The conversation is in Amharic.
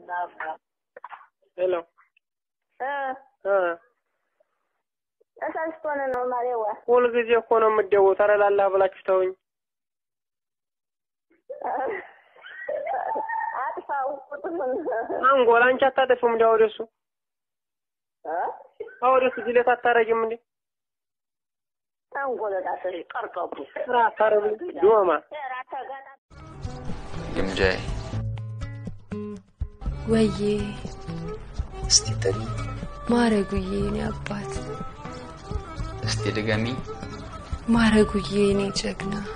ሄሎ እ እ ተሳስቶን ነው ማሬዋ። ሁልጊዜ እኮ ነው የምትደውው። ተረላላህ ብላችሁ ተውኝ። አጥፋው ቁጥሩን አንጎል አንቺ አታጠፊም እንዲ ወደሱ እ ወደሱ ጅለት አታረጊም እንዴ? አንጎለታ ቀርቀቡ ስራ አታረጉ ዶማ ራተገና ግምጃዬ ወዬ እስቲ ጥሪ ማረጉዬ የኔ አባት እስቲ ድገሚ ማረጉዬ የኔ ጀግና